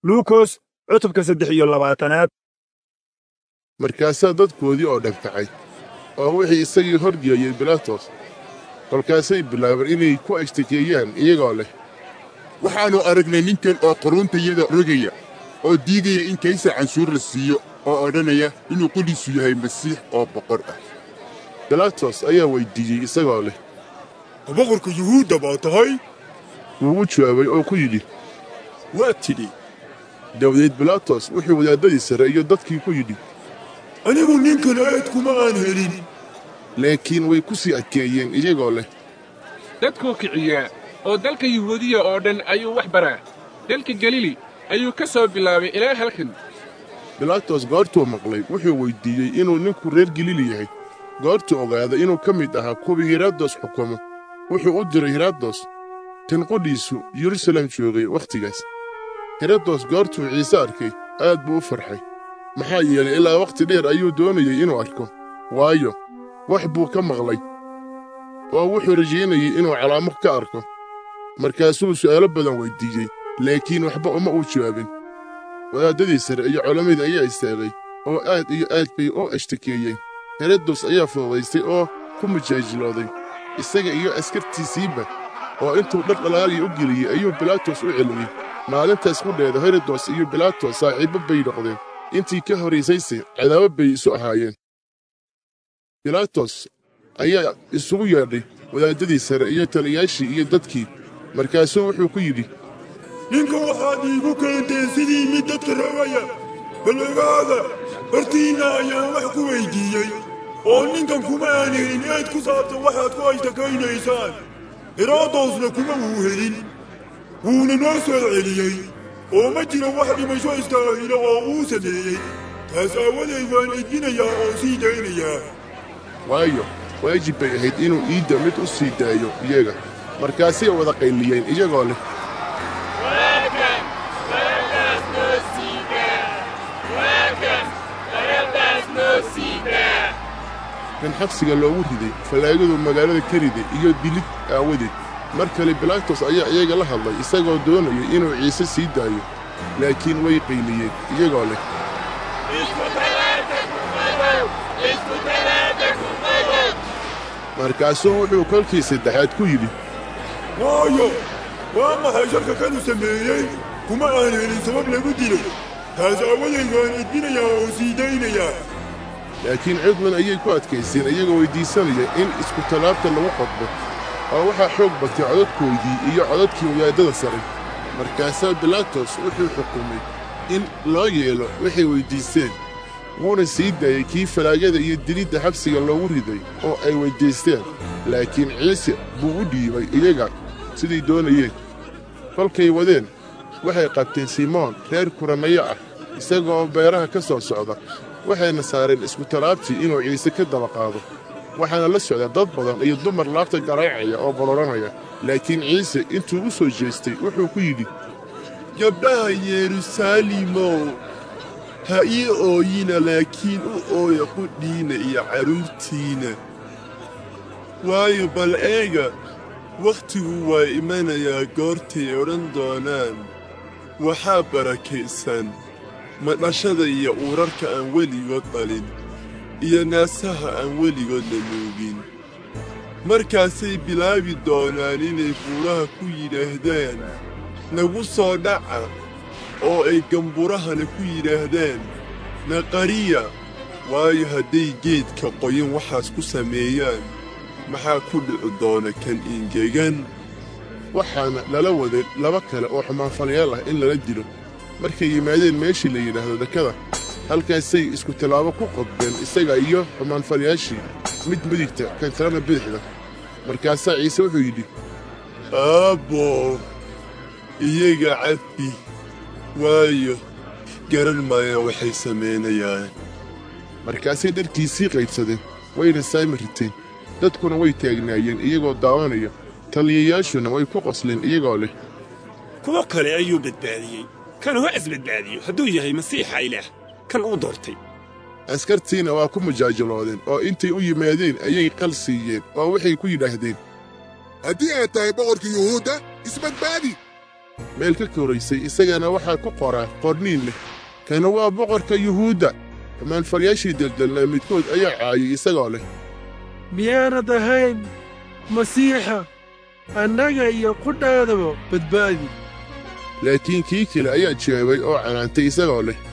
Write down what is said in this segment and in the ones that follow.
luukos cutubka saddex iyo labaatanaad markaasaa dadkoodii oo dhagkacay oo wixii isagii horgeeyey bilaatos kolkaasay bilaabeen inay ku ashtakeeyaan iyagoo leh waxaannu aragnay ninkan oo quruuntayada rogaya oo diidaya in kaysar canshuur la siiyo oo odhanaya inuu qudhiisu yahay masiix oo boqor ah bilaatos ayaa weyddiiyey isagoo leh ma boqorka yuhuudda baa tahay wuu u jawaabay oo ku yidhi waa tidhi dabadeed bilaatos wuxuu wadaaddadii sare iyo dadkii ku yidhi anigu ninkan aad kuma aan helin laakiin way ku sii adkeeyeen iyagoo leh dadkuu kiciyaa oo dalka yuhuudiya oo dhan ayuu wax baraa dalka galili ayuu ka soo bilaabay ilaa halkan bilaatos goortuu maqlay wuxuu weyddiiyey inuu ninku reer galili yahay goortuu ogaaday inuu ka mid ahaa kuwii herodos xukumo wuxuu u diray herodos kan qudhiisu yerusalem joogay wakhtigaas herodos goortuu ciise arkay aad buu u farxay maxaa yeelay ilaa wakhti dheer ayuu doonayey inuu arko waayo wax buu ka maqlay oo wuxuu rajaynayey inuu calaamo ka arko markaasuu su'aalo badan weyddiiyey laakiin waxba uma uu jawaabin wadaaddadii sare iyo culammadii ayaa istaagay oo aad iyo aad bay u ashtakeeyeen herodos ayaa fududaystay oo ku mujaajilooday isaga iyo askartiisiiba oo intuu dhar dhalaaliya u geliyey ayuu bilaatos u celiyey maalintaas qudheeda herodos iyo bilaatos saaxiibbo bay noqdeen intii ka horraysayse cadaabo bay isu ahaayeen bilaatos ayaa isugu yeedhay wadaaddadii sare iyo taliyaashii iyo dadkii markaasuu wuxuu ku yidhi ninka waxaad iigu keenteen sidii mid dadka rogaya bal ogaada hortiinna ayaan wax ku weyddiiyey oo ninkan kuma aan helin eed ku saabsan waxaad ku ashtakaynaysaan heroodosna kuma wuu helin wuuna noo soo celiyey oo ma jiro wax dhimasho istaahilo oo uu sameeyey taas aawadeed waan edbinayaa oo sii daynayaa waayo waajib bay ahayd inuu iidda mid u sii daayo iyaga markaasay wada qayliyeen iyagoo leh kan xabsiga loogu riday fallaagadu magaalada ka riday iyo dilid aawadeed mar kale bilaatos ayaa iyaga la hadlay isagoo doonayay inuu ciise sii daayo laakiin way qayliyeen iyagoo leh markaasuu wuxuu kolkii saddexaad ku yidhi waayo waa maxay sharka kanu sameeyey kuma aan helin sabab lagu dilay taas aawadeed waan edbinayaa oo sii daynayaa laakiin cidlan ayay ku adkayseen iyagoo weyddiisanaya in iskutallaabta lagu qodbo oo waxaa xoog batay codadkoodii iyo codadkii wadaaddada sare markaasaa bilaatos wuxuu xukumay in loo yeelo waxay weyddiisteen wuuna sii daayey kii falaagada iyo dilidda xabsiga loogu riday oo ay weyddiisteen laakiin ciise buu u dhiibay iyaga siday doonayeen kolkay wadeen waxay qabteen simoon reer kuranayo ah isagaoo beeraha ka soo socda waxayna saareen iskutallaabtii inuu ciise ka daba qaado waxaana la socda dad badan iyo dumar laabta garaacaya oo boloranaya laakiin ciise intuu u soo jeestay wuxuu ku yidhi gabdhaha yeruusaalimow ha ii ooyina laakiin u ooya qudhiinna iyo carruurtiinna waayo bal eega wakhtigu waa imanayaa goortay odhan doonaan waxaa barakaysan madhashada iyo uurarka aan weligood dhalin iyo naasaha aan weligood la nuugin markaasay bilaabi doonaan inay buuraha ku yidhaahdaan nagu soo dhaca oo ay gamburahana ku yidhaahdaan naqariya waayo hadday geedka qoyan waxaas ku sameeyaan maxaa ku dhici doona kan ingegan waxaana lala waday laba kale oo xumaanfalayaal ah in lala dilo markay yimaadeen meeshii la yidhaahdo dekada halkaasay isku tallaabo ku qodbeen isaga iyo xumaanfalayaashii mid midigta kan kalena bidixda markaasaa ciise wuxuu yidhi aabbo iyaga cafi waayo garan maayaan waxay samaynayaan markaasay dharkiisii qaybsadeen wayna saami riteen dadkuna way taagnaayeen iyagoo daawanaya taliyayaashuna way ku qosleen iyagoo leh kuwo kale ayuu badbaadiyey kan ha isbadbaadiyo hadduu yahay masiixa ilaah kan uu doortay askartiina waa ku mujaajiloodeen oo intay u yimaadeen ayay qal siiyeen oo waxay ku yidhaahdeen haddii aad tahay boqorka yuhuudda isbadbaadi meel ka koraysay isagana waxaa ku qoraa qorniin leh kana waa boqorka yuhuudda ammaanfalyaashii deldellaa midkood ayaa caayay isagoo leh miyaanad ahayn masiixa annaga iyo qudhaadaba badbaadi laakiin kii kale ayaa jawaabay oo canaantay isagoo leh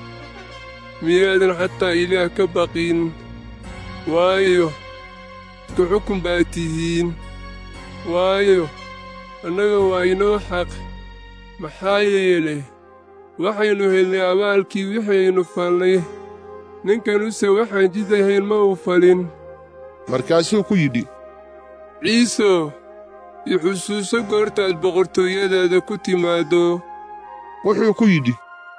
miyaadan xataa ilaah ka baqin waayo isku xukun baad tihiin waayo annaga waa inoo xaq maxaa yeelay waxaynu helnay abaalkii wixaynu falnay ninkanuse waxaan jidahayn ma uu falin markaasuu ku yidhi ciisow i xusuuso goortaad boqortooyadaada ku timaaddo wuxuu ku yidhi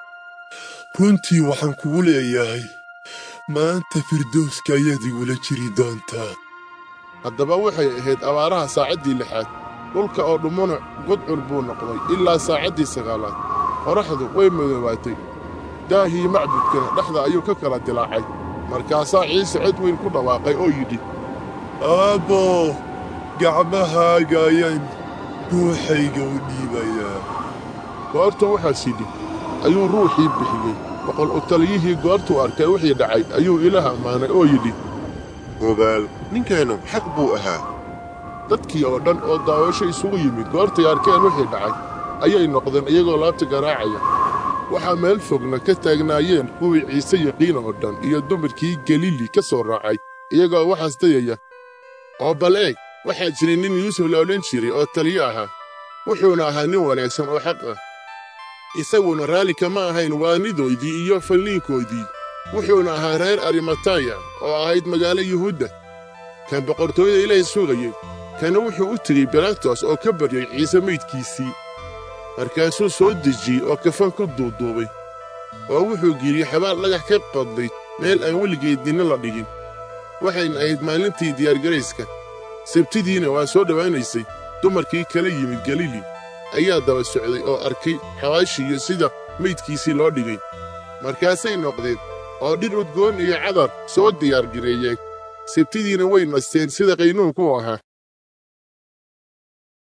runtii waxaan kugu leeyahay maanta firdowska ayaad igula jiri doontaa haddaba waxay ahayd abaaraha saacaddii lixaad dhulka oo dhummuna gudcur buu noqday ilaa saacaddii sagaalaad qorraxdu way madoobaatay daahii macbudkana dhexda ayuu ka kala dilaacay markaasaa ciise cod weyn ku dhawaaqay oo yidhi aabbo gacmahaaga ayaan ruuxayga u dhiibayaa goortuu waxaas yidhi ayuu ruuxii bixiyey boqol u taliyihii goortuu arkay wixii dhacay ayuu ilaah ammaanay oo yidhi ogaal ninkaanu xaq buu ahaa dadkii oo dhan oo daawasho isugu yimid goortay arkeen wixii dhacay ayay noqdeen iyagoo laabta garaacaya waxaa meel fogna ka taagnaayeen kuwii ciise yaqiin oo dhan iyo dumarkii galili ka soo raacay iyagoo waxaas dayaya oo bal eeg waxaa jiray nin yuusuf la odhan jiray oo taliyo ahaa wuxuuna ahaa nin wanaagsan oo xaq ah isaguna raalli kama ahayn waanidoodii iyo falliinkoodii wuxuuna ahaa reer arimataya oo ahayd magaalo yuhuudda kan boqortooyada ilaahay sugayey kana wuxuu u tegey bilatos oo ka baryay ciise maydkiisii markaasuu soo dejiyey oo kafan ku duuduubay oo wuxuu geliyey xabaal dhagax ka qodnayd meel aan weligeed ninna la dhigin waxayna ahayd maalintii diyaargarayska sabtidiina waa soo dhowaanaysay dumarkii kala yimid galili ayaa daba socday oo arkay xabaashiiyo sida maydkiisii loo dhigay markaasay noqdeen oo dhir udgoon iyo cadar soo diyaargareeyeen sabtidiina way nasteen sida qaynuunku ahaa